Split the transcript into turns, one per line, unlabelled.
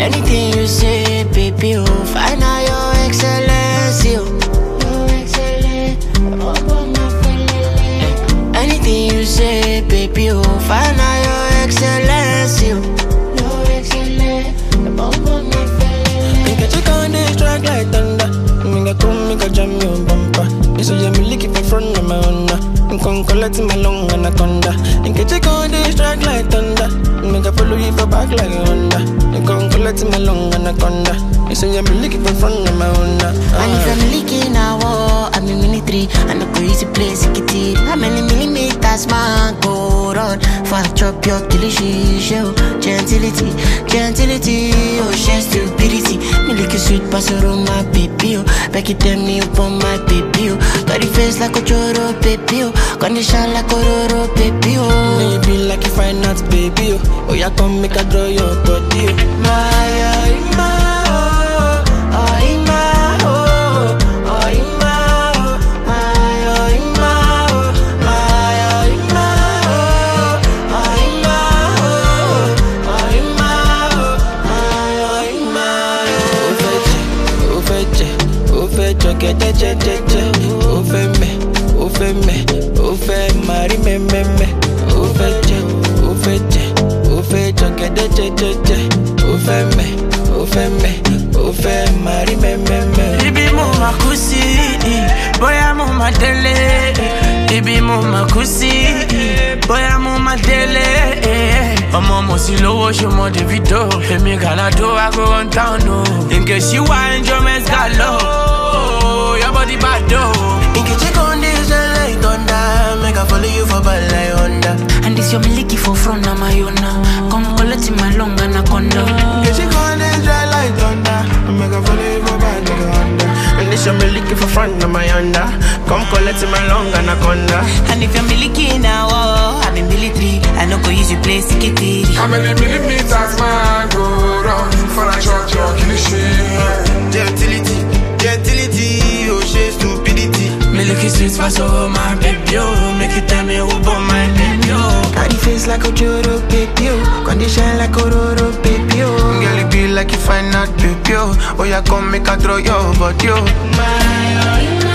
Anything you say, baby, oh, find out your excellency, oh. Your excellency, Anything you say, baby, oh, find out your excellency, oh. Your excellency,
Make a check on this track like thunder. Make a come, make a jam your bumper. You say I'm looking for front of my honor. I'm con collect my long anaconda. Make a check on this track like thunder. Make a follow you for back like a Honda. You con collect my long anaconda. You say I'm looking for front of my honor.
And if I'm leaking a war, I'm in military And I go easy place, it it How many millimeters man go run For I chop your delicious show Gentility, gentility, oh share stupidity Me like a sweet pastor on my baby, oh Back it tell me upon my baby, oh Got the face like a choro, baby, oh Condition like a roro, baby, oh
Maybe like you find out, baby. Oh, oh yeah, come make a draw your body. Oh.
My, oh, my, oh, oh, my, oh, oh, my, oh, my, oh, my, oh, my, oh, my, oh, oh, my, oh, oh, my, oh,
Ó fẹ́ jẹ, ó fẹ́ jẹ, ó fẹ́ jọ̀gẹ̀dẹ̀ jẹ́jẹ́jẹ́. Ó fẹ́ mẹ̀, ó fẹ́ mẹ̀, ó fẹ́ máa rí mẹ́mẹ́mẹ́. Ó fẹ́ jẹ, ó fẹ́ jẹ, ó fẹ́ jọ̀gẹ̀dẹ̀ jẹ́jẹ́jẹ́. Ó fẹ́ mẹ̀, ó fẹ́ mẹ̀, ó fẹ́ máa rí mẹ́mẹ́mẹ́.
Ibi mo ma kú sí, bóyá mo ma délé. Ibi mo ma kú sí, bóyá mo ma délé. Ọmọ mo sì lówó ṣe mọ Davido. Èmi Gàládó I go run town o. Nke ṣí wá enjoyment galo. Your body bad o.
Nke check on this like thunder. Make I follow you for bad like Honda.
And this your miliki for front of my own now. Come collect my long anaconda.
Nke check on this like thunder. Make I follow you for bad like Honda. And this your me looking for front of my Honda. Come collect my long anaconda.
And if you're miliki now, oh, I'm in military. I know go use your place, get it.
How many millimeters man go round for a shot your cliche?
Gentility, gentility, oh she stupidity.
Me look sweet for so my baby oh. Make you tell me who born my baby oh.
Got the face like a Joro baby, oh. Condition like a Roro baby, oh. Girl, it be like you find out baby, oh. Oh, yeah, come make a throw your body, oh.
My, oh,